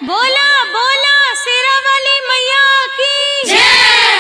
बोला बोला शेरा वाली मैया की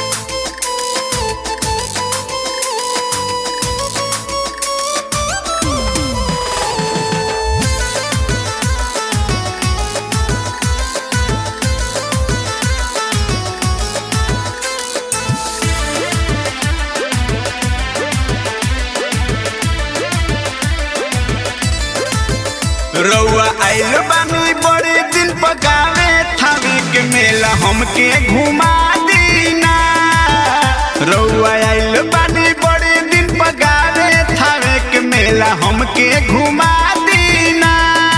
रउआ आइल बानी बड़े दिन पकावे थावे के मेला हमके घुमा दीना रउआ आइल बानी बड़े दिन पकावे थावे के मेला हमके घुमा दीना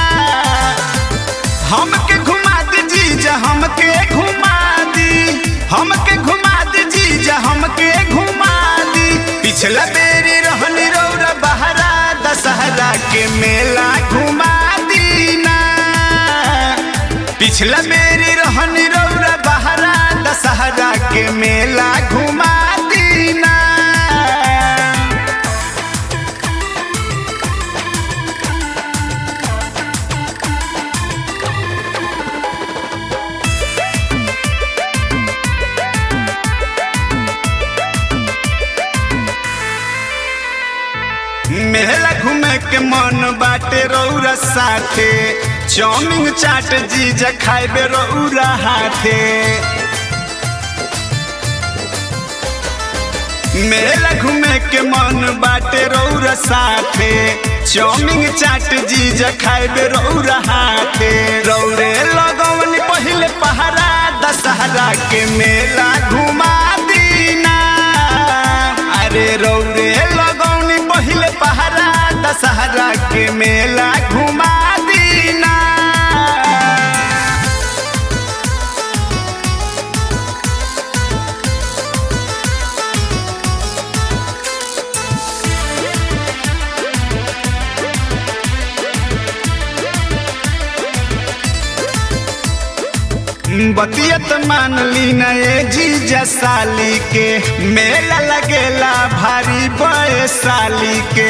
हमके घुमा दी जीजा हमके घुमा दी हमके घुमा दी जीजा हमके घुमा दी पिछला बेरी रहनी रौरा बहरा दशहरा के मेला घुमा दीना पिछला बेरी रहनी रौरा बहरा दशहरा के मेला घुमा दीना मेला घूमे के मन बाटे रौरा साथे चाउमिन चाट जीजा खाइबे रौरा हाथे मेला घूमे के मन बाटे रौरा साथे चाउमिन चाट जीजा खाइबे रौरा हाथे रौरे लगवन पहिले पहरा दशहरा के मेला घुमा दीना अरे रौरे लगौनी पहिले पहरा दशहरा के मेला घुमा दीना बतियत मान ली न ये जीजा साली के मेला लगेला भारी बड़े साली के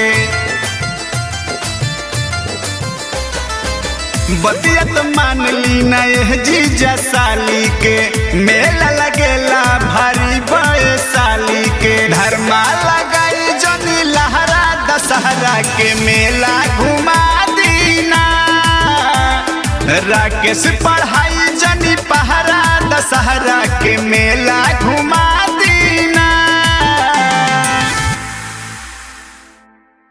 बतियत मान ली न ये जीजा साली के मेला लगेला भारी बड़े साली के धर्मा लगाई जनी लहरा दशहरा के मेला घुमा दीना राकेश पढ़ाई जनी पहरा दशहरा के मेला घुमा